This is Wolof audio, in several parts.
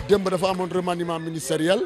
démb dafa amoon remaniement ministériel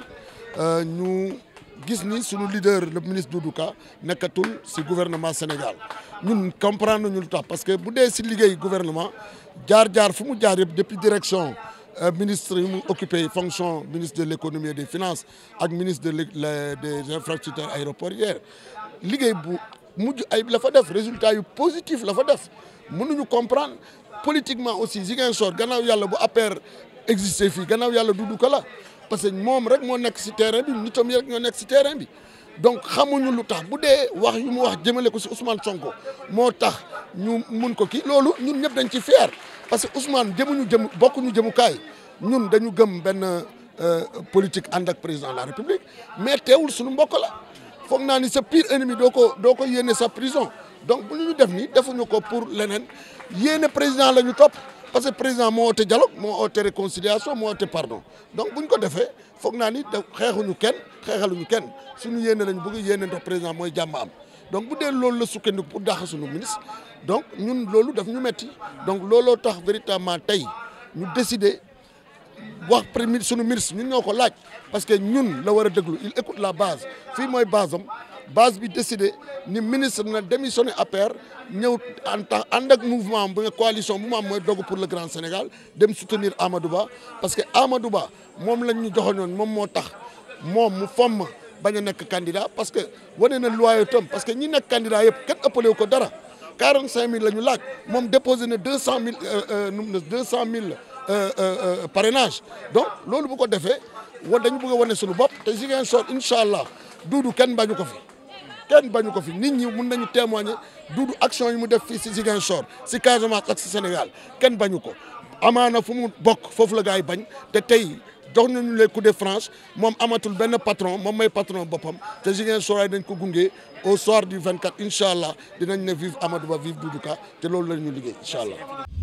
ñu gis ni sunu leader le ministre Doudou Ka nekkatul ci gouvernement Sénégal ñun comprendre nañu lu tax parce que bu dee ci liggéey gouvernement jaar-jaar fu mu jaar yëpp depuis direction ministre yi mu occupé fonction ministre de l'économie et des finances ak ministre de des infrastructures aéroportuaires liggéey bu mujj ay la fa def résultat yu positif la fa def mënuñu comprendre politiquement aussi Ziguinchor gannaaw yàlla bu APR existé fii gannaaw yàlla Doudou Ka la parce que moom rek moo nekk ci terrain bi nitam yi rek ñoo nekk ci terrain bi donc xamuñu lu tax bu dee wax yu mu wax jëmale ko ci Ousmane Sonko moo tax ñu mun ko kii loolu ñun ñëpp dañ ci fier parce que Ousmane jëmuñu jëm bokkuñu jëmukaay ñun dañu gëm benn politique ànd ak président de la République mais teewul suñu mbokk la foog naa ni sa pire ennemi doo ko doo ko yéene sa prison donc bu ñu def ni defuñu ko pour leneen yéene président la ñu topp parce que président moo oote dialogue moo oote réconciliation moo oote pardon donc bu ñu ko defee foog naa ni da xeexuñu kenn xeexaluñu kenn suñu yéene lañu bëgg yéene ndox président mooy jàmm am donc bu dee loolu la sukkandiku pour dàq suñu ministre donc ñun loolu daf ñu metti donc looloo tax véritablement tey ñu décider wax premier suñu ministre ñun ñoo ko laaj parce que ñun la war a déglu il écoute la base fii mooy base am base bi décidé ni ministre na démissionné APR ñëw en tant ànd ak mouvement bu nga coalition bu mu am mooy dogu pour le Grand Sénégal dem soutenir Amadou Ba parce que Amadou Ba moom lañ ñu joxoñoon moom moo tax moom mu fomm bañ a nekk candidat parce que wane na loyauté am parce que ñi nekk candidat yëpp kenn ëppale wu ko dara quarante cinq mille la ñu laaj moom déposé na deux cent mille deux cent mille parrainage donc loolu bu ko defee wa dañu bëgg a wane suñu bopp te Ziguinchor incha allah Doudou kenn bañu ko fi kenn bañu ko fi nit ñi mun nañu témoigner Doudou action yi mu def fii si Ziguinchor si Casamance ak si Sénégal kenn bañu ko amaana fu mu bokk foofu la gars yi bañ te tey jox nañu les coups de franche moom amatul benn patron moom may patron boppam te Ziguinchor ay dañ ko gunge au soir du 24 incha allah dinañ ne vive Amadou Ba vive Doudou Ka te loolu la ñu liggéey incha allah.